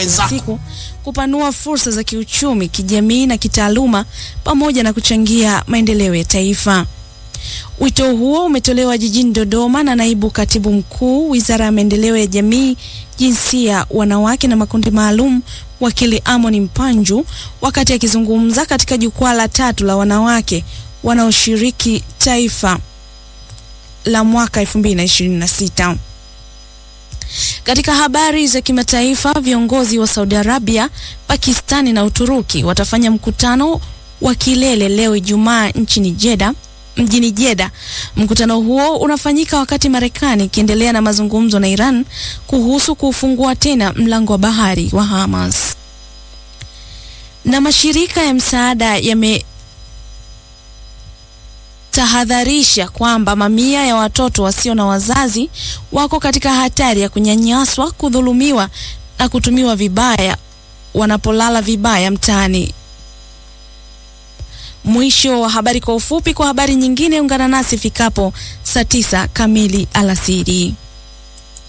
wenzako. siku kupanua fursa za kiuchumi, kijamii na kitaaluma pamoja na kuchangia maendeleo ya taifa. Wito huo umetolewa jijini Dodoma na naibu katibu mkuu Wizara ya Maendeleo ya Jamii, Jinsia, Wanawake na Makundi Maalum, wakili Amon Mpanju wakati akizungumza katika jukwaa la tatu la wanawake wanaoshiriki taifa la mwaka 2026. Katika habari za kimataifa, viongozi wa Saudi Arabia, Pakistani na Uturuki watafanya mkutano wa kilele leo Ijumaa nchini Jeddah mjini Jeddah. Mkutano huo unafanyika wakati Marekani ikiendelea na mazungumzo na Iran kuhusu kufungua tena mlango wa bahari wa Hormuz. Na mashirika ya msaada yametahadharisha kwamba mamia ya watoto wasio na wazazi wako katika hatari ya kunyanyaswa, kudhulumiwa na kutumiwa vibaya wanapolala vibaya mtaani. Mwisho wa habari kwa ufupi. Kwa habari nyingine, ungana nasi fikapo saa tisa kamili alasiri.